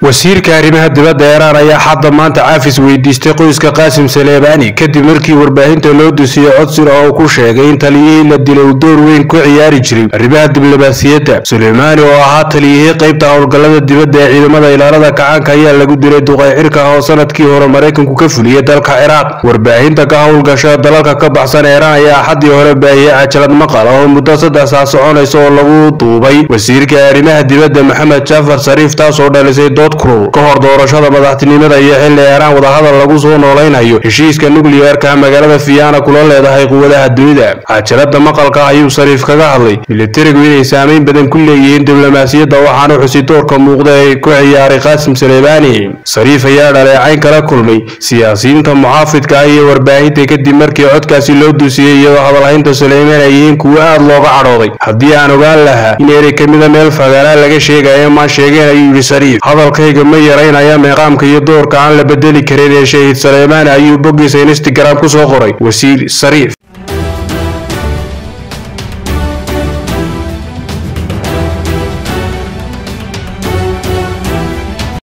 wasiirka arrimaha dibadda iiraan ayaa xadda maanta caafis weydiistay qoyska qaasim saleebani kadib markii warbaahinta loo dusiyey codsir oo uu ku sheegay in taliyihii la dilay uu door weyn ku ciyaari jiray arrimaha diblomaasiyadda suleymaani oo ahaa taliyihii qaybta howlgallada dibadda ee ciidamada ilaalada kacaanka ayaa lagu dilay duqay xirka oo sanadkii hore maraykanku ka fuliyey dalka ciraaq warbaahinta ka howlgasha dalalka ka baxsan iiraan ayaa axaddii hore baahiyey cajalad maqal oo muddo saddex saa soconaysa oo lagu duubay wasiirka arrimaha dibadda maxamed jaafar sariif taasoo dhalisay dood kulul ka hor doorashada madaxtinimada iyo xilli iiraan wadahadal lagu soo noolaynayo heshiiska nukliyeerka magaalada fiyaana kula leedahay quwadaha dunida cajalada maqalka ayuu sariif kaga hadlay militarigu inay saameyn badan ku leeyihiin diblomaasiyadda waxaana xusi doorka muuqda ee ku ciyaaray qaasim saleebani sariif ayaa dhaleecayn kala kulmay siyaasiyiinta muxaafidka ah iyo warbaahinta kadib markii codkaasi loo dusiyey iyadoo hadalhaynta suleymaan ay yihiin kuwo aad looga cadhooday haddii aan ogaan lahaa in erey ka mida meel fagaalaa laga sheegayo maan sheegeen ayuu yidhi sariif hadalkayga ma yaraynaya meeqaamka iyo doorka aan la bedeli karin ee shahiid saleymaan ayuu boggiisa instagram ku soo qoray wasiir sariif